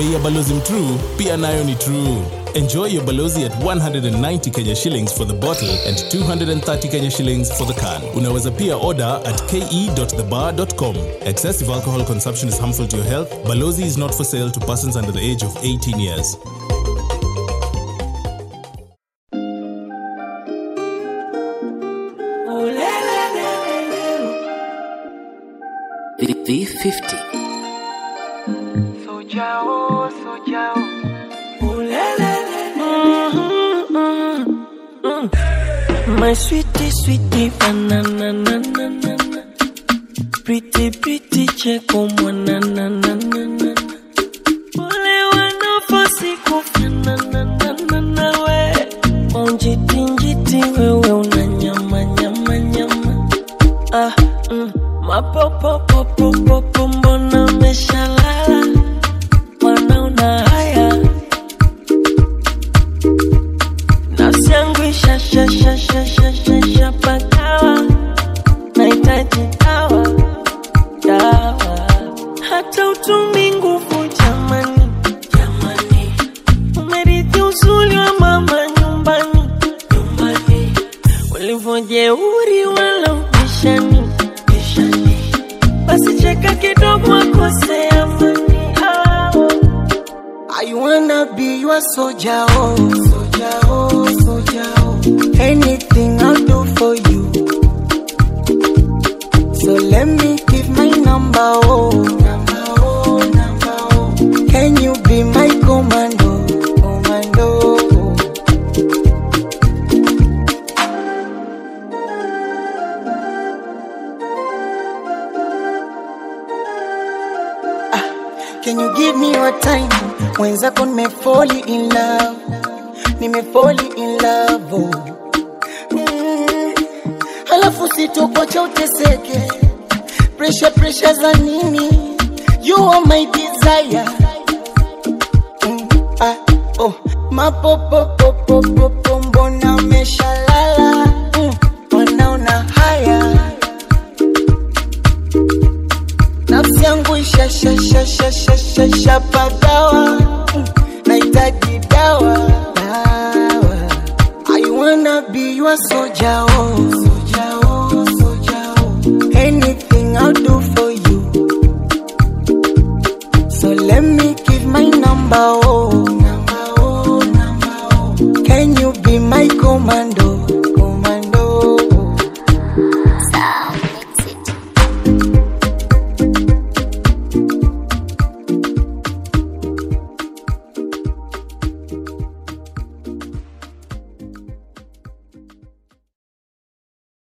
bei ya balozi mtrue pia nayo ni true enjoy your balozi at 190 kenya shillings for the bottle and 230 kenya shillings for the can unaweza pia order at ke.thebar.com excessive alcohol consumption is harmful to your health balozi is not for sale to persons under the age of 18 years V50. Sojao, sojao. My sweetie, sweetie, banana, na, na, na, na. Pretty, pretty, cheko, mwana, na, na, na, na. Wale wanafosi kufanana, na, na, na, we. Maunjiti, njiti, wewe una nyama, nyama, nyama. Ah, mm. Mapopopopopopo, mbona umeshalala? Mwana una haya nafsi yangu ishashashashashashapagawa nahitaji dawa dawa hata utumi nguvu jamani jamani umerithi uzuri wa mama nyumbani nyumbani ulivyojeuri wala ubishani bishani basi cheka kidogo akosea mani ah. I wanna be your soldier, oh, soldier, oh, soldier, oh. Anything I'll do for you. So let me give my number, oh, number, oh, number, oh. Can you be my commando, commando? Can you give me your time? Mwenzako nimefall in love, nimefall in love. Oh. Mm. Halafu sitokocha uteseke, pressure pressure za nini? You are my desire. Mm. Ah, oh. Mapopopopopopo, mbona umeshalala? Mm. Wanaona haya nafsi yangu ishashashashashashapagawa nahitaji dawa dawa I wanna be your soldier, oh, soldier, oh, soldier, oh. Anything I'll do for